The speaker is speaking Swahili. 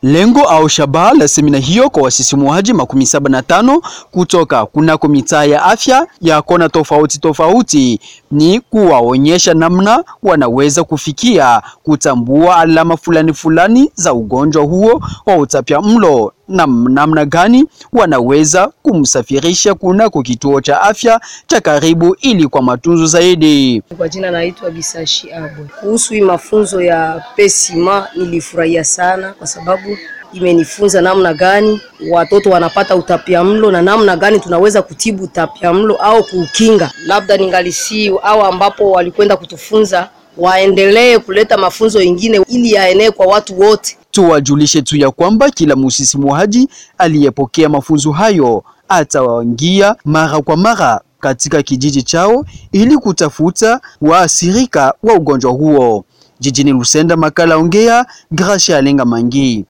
Lengo au shabaha la semina hiyo kwa wasisimuaji makumi saba na tano kutoka kunako mitaa ya afya ya kona tofauti tofauti ni kuwaonyesha namna wanaweza kufikia kutambua alama fulani fulani za ugonjwa huo wa utapia mlo na namna gani wanaweza kumsafirisha kunako kituo cha afya cha karibu ili kwa matunzo zaidi. Kwa jina naitwa Bisashi Abwe. Kuhusu hii mafunzo ya pesima, nilifurahia sana kwa sababu imenifunza namna gani watoto wanapata utapiamlo na namna gani tunaweza kutibu utapiamlo au kuukinga. Labda ningalisi au ambapo walikwenda kutufunza waendelee kuleta mafunzo ingine ili yaenee kwa watu wote. Tuwajulishe tu ya kwamba kila musisimuaji aliyepokea mafunzo hayo atawaingia mara kwa mara katika kijiji chao ili kutafuta waathirika wa ugonjwa huo. Jijini Lusenda, makala ongea, Gracia Alenga Mangi.